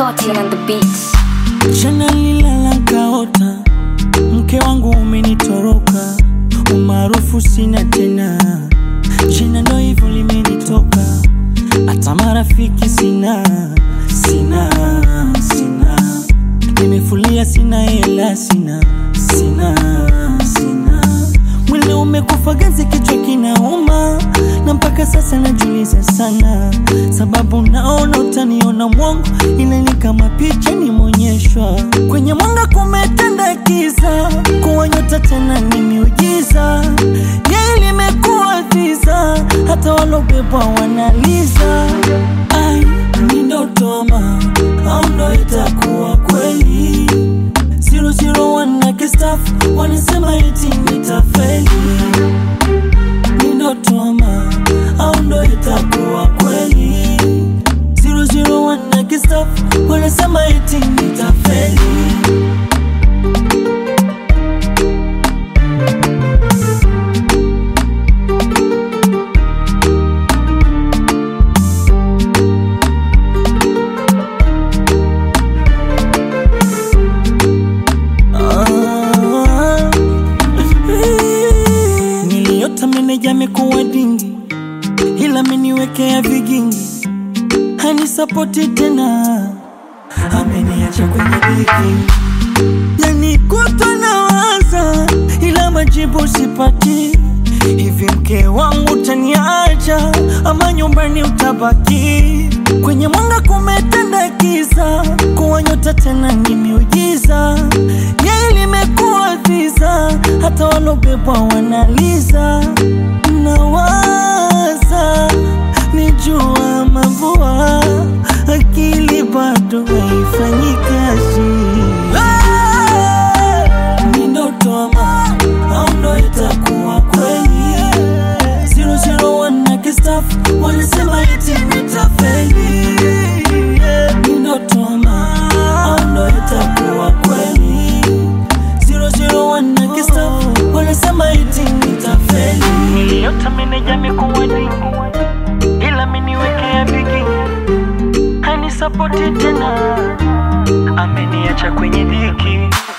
Scotty on the beats. Jana nilala nkaota, mke wangu umenitoroka, umaarufu sina tena, jina ndo hivyo limenitoka, hata marafiki sina, sina, sina, nimefulia sina hela, sina, sina, sina, mwili umekufa ganzi, kichwa kinauma, na mpaka sasa najuliza sana, sababu naona utaniona mwongo, ile ni kama picha nimeonyeshwa kwenye mwanga, kumetanda giza, kuwa nyota tena ni miujiza, yeye limekuwa giza, hata walobebwa wanaliza. Ai, ni ndoto ama au ndo itakuwa kweli? 001 na kistafu wanasema eti nitafeli ni ndoto ama au ndo itakuwa kweli 001 na kistafu wanasema eti nitafeli Ah. Niliota meneja amekuwa dingi, ila ameniwekea vigingi, hanisapoti tena, ameniacha kwenye dhiki. Yani kutwa nawaza, ila majibu sipati. Hivi mke wangu utaniacha ama nyumbani utabaki? Kwenye mwanga kumetanda giza, kuwa nyota tena ni miujiza. Yeye limekuwa giza, hata walobebwa wanaliza. Nawaza ni jua mavua, akili bado haifanyi kazi. Ni ndoto ama au ndo itakuwa kweli? 001 na kistafu wanasema eti nitafeli. Ni ndoto ama au ndo itakuwa kweli? 001 na kistafu wanasema eti nitafeli. Niliota meneja amekuwa dingi, ila ameniwekea bigi, hanisapoti tena, ameniacha kwenye dhiki.